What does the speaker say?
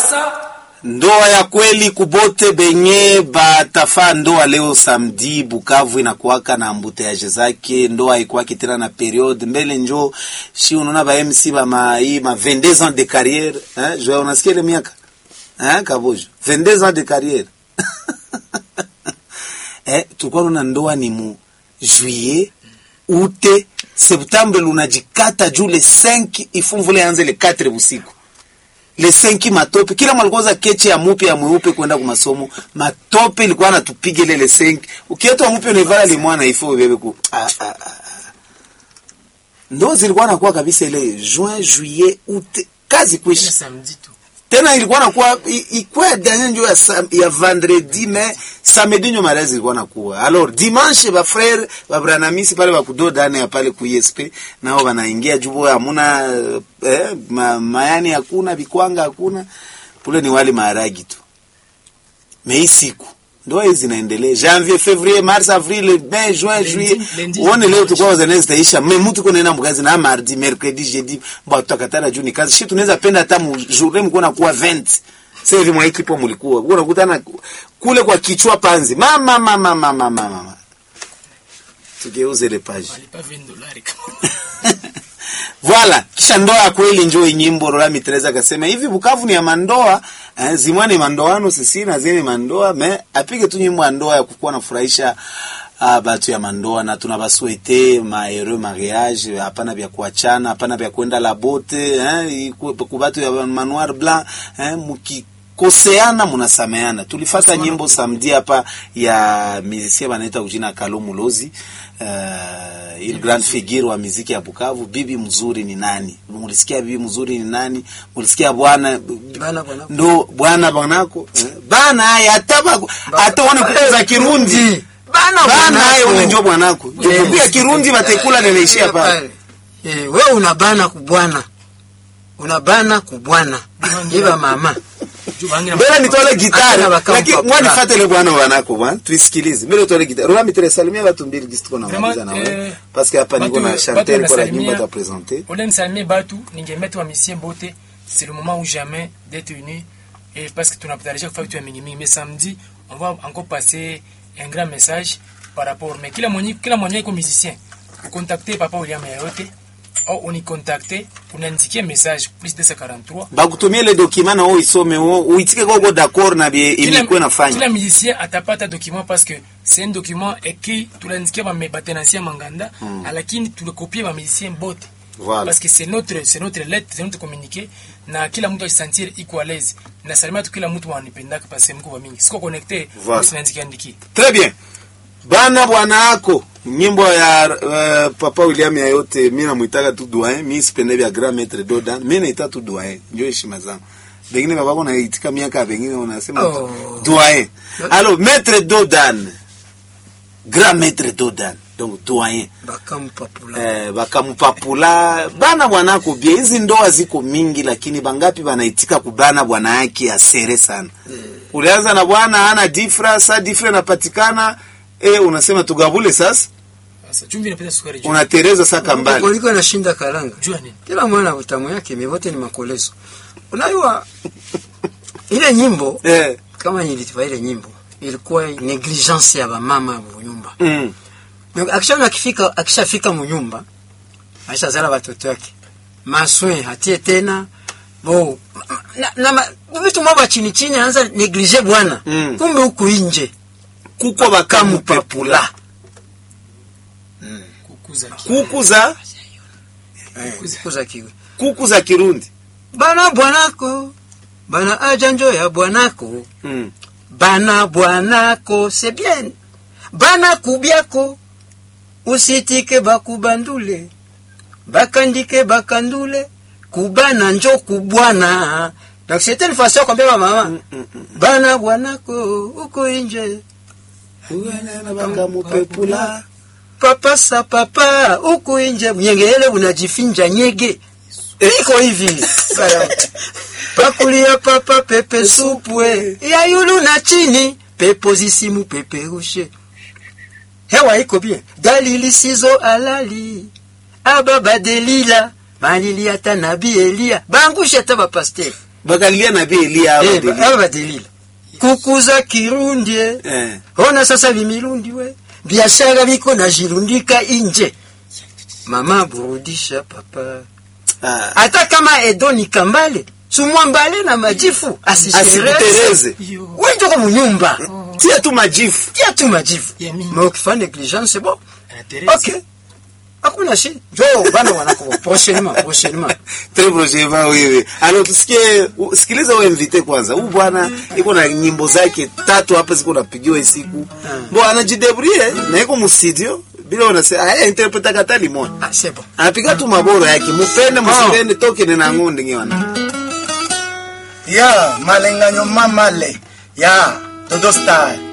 sasa ndoa ya kweli kubote benye batafaa ndoa leo samedi Bukavu inakuwaka na ambuteaje zake. Ndoa haikuwaki tena na periode mbele njo shi unaona ba MC ba ma hii ma 22 ans de carrière hein, je unasikia ile miaka hein, kabojo 22 ans de carrière eh, tulikuwa na ndoa ni mu juillet ute septembre lunajikata juu le 5 ifumvule anze le 4 busiku le 5 matope kila mwalikoza keche ya mupe ya mweupe kwenda kwa masomo matope ilikuwa natupiga ile le 5 ukietwa mupe unavala le mwana ifo bebe ku ah, ah, ah. ndo zilikuwa nakuwa kabisa ile juin juillet août kazi ile kwisha samedi tu tena ilikuwa nakuwa i- ikuwa ya dernier njo ya, sam- ya vendredi mais samedi njo mariage ilikuwa nakuwa alors dimanche ba frère ba branamisi pale bakudo dane ya pale ku ISP nao wanaingia jubo hamuna eh, ma, mayani hakuna bikwanga hakuna pule ni wali maharagi tu mais hii siku ndoa hizi zinaendelea janvier février mars avril mai juin juillet lundi, uone leo dimanche. tukwa zanezi zitaisha me mtu kunaenda mkazi na mardi mercredi jeudi ba tutakatana juu ni kazi shi tunaweza penda hata mu journée mko na kuwa 20 sasa hivi mwa equipe mlikuwa uko unakutana kule kwa kichwa panzi mama mama mama mama mama tugeuze le page walipa 20 dolari kama Voilà, kisha ndoa ya kweli njoo nyimbo Rola Mitreza akasema hivi Bukavu ni ya mandoa, eh, zimwa ni mandoano sisi na zile mandoa, me apige tu nyimbo ya ndoa ya kukuwa nafurahisha uh, batu ya mandoa na tunabasuete ma heureux mariage, hapana vya kuachana, hapana vya kwenda la bote, eh, ku- kubatu ya manoir blanc, eh, muki koseana munasameana. Tulifata nyimbo samedi hapa ya musicien banaita ujina Kalo Mulozi uh, ile grand figure wa muziki ya Bukavu. Bibi mzuri ni nani? Mulisikia bibi mzuri ni nani? Mulisikia bwana Bana bwana. ndo bwana bwanako eh, bana haya hata bako hata wana kuza Kirundi Bana bana haya bwanako. ule ndio bwanako Eh, ndio Kirundi batekula neleishia pale Eh, wewe unabana kubwana. Unabana kubwana. Iba mama. juu bangira Mbele nitole gitari Akina bakamu lakini papula. mwani fatele bwana wanako bwana tuisikilize. Mbele utole gitari. Rola mitere salimia watu mbili gisi tuko na Vraiment, maliza na wewe. eh, Parce que hapa niko batu- na batu Chantel kwa la wanasalimia- nyimbo ta présenter. Ole nisalimie batu ningemettre wa misien bote c'est le moment ou jamais d'être unis et parce que tunapatarisha kufanya vitu ya mingi mingi mais samedi on va encore passer un grand message par rapport mais kila mwenye kila mwenye iko musicien ukontakte papa William yote au unikontakte unaniandikia message plus 243 Bakutumie le document na wewe isome wewe uitike kwa kwa d'accord na bie kila, ilikuwa nafanya. kila musicien atapata document parce que c'est un document écrit tulandikia ba batenancia manganda mm. lakini tulikopie ba musicien bote Voilà. parce que c'est notre c'est notre lettre c'est notre communiqué na kila mtu ajisentir iko à l'aise na salimia tu kila mtu wanipendaka parce que mko wa mingi siko connecté Voilà. usinaandikia andiki Très bien. Bana bwana yako nyimbo ya uh, papa William ya yote mimi namuitaka tu doyen, mimi sipende vya grand maître Dodan, mimi naita tu doyen, ndio heshima zangu. Bengine babako naitika miaka bengine unasema tu Oh. doyen. Alors maître Dodan. Grand maître Dodan. Donc doyen. Bakampapula. Eh, bakamupapula bana bwanako bia hizi ndoa ziko mingi lakini bangapi banaitika kubana bwana yake asere sana ulianza na bwana ana difra sa difra inapatikana eh, unasema tugabule sasa sasa chumvi inapita sukari juu unatereza saka mbali Kuliko nashinda kalanga. jua nini Kila mwana utamu yake mivote ni makolezo. Unajua ile nyimbo eh, kama nilitifa ile nyimbo ilikuwa negligence ya bamama wa nyumba. mm, Akishaona akifika akishafika munyumba aisha zala watoto wake. Maswe hatie tena bo na, na ma- vitu mambo chini chini anaanza neglige bwana. Mm. Kumbe huku nje kuko bakamupapula kukuza kuku za eh, kuza kiwe. kuku za Kirundi Bana bwanako bana ajanjo ya bwanako mm. bana bwanako c'est bien bana kubyako usitike bakubandule bakandike bakandule kubana njo kubwana donc c'était une façon kwambia ba mama Mm, mm, mm. bana bwanako uko inje bakamupepula papa sa papa uko inje nyengele unajifinja nyege iko hivi pakulia papa pepe supwe ya yulu na chini pepo zisimu peperushe hewa iko bien gali lisizo alali aba badelila malili ata nabi elia bangushe ata bapaster bakalia na bie elia Eh, aba ba- aba badelila kukuza kirundi eh. eh ona sasa vimirundi we biashara viko na jirundika inje mama burudisha papa ah, hata kama edo ni kambale sumwambale na majifu asishereze asikutereze wenjoko munyumba tia tu majifu tia tu majifu Ya mingi. ma ukifanya negligence bo Anatereza. ok hakuna shi jo bana wanako prochainement prochainement très prochainement wewe alors tusikie u- sikiliza wewe invite kwanza huyu bwana iko na nyimbo zake tatu hapa ziko napigiwa hii siku bo anajidebrie na iko mu studio bila unasema aya interpreta kata limoni ah c'est bon anapiga tu maboro yake mupende musipende toke nena ngonde ngewana ya malenganyo mamale ya dodo style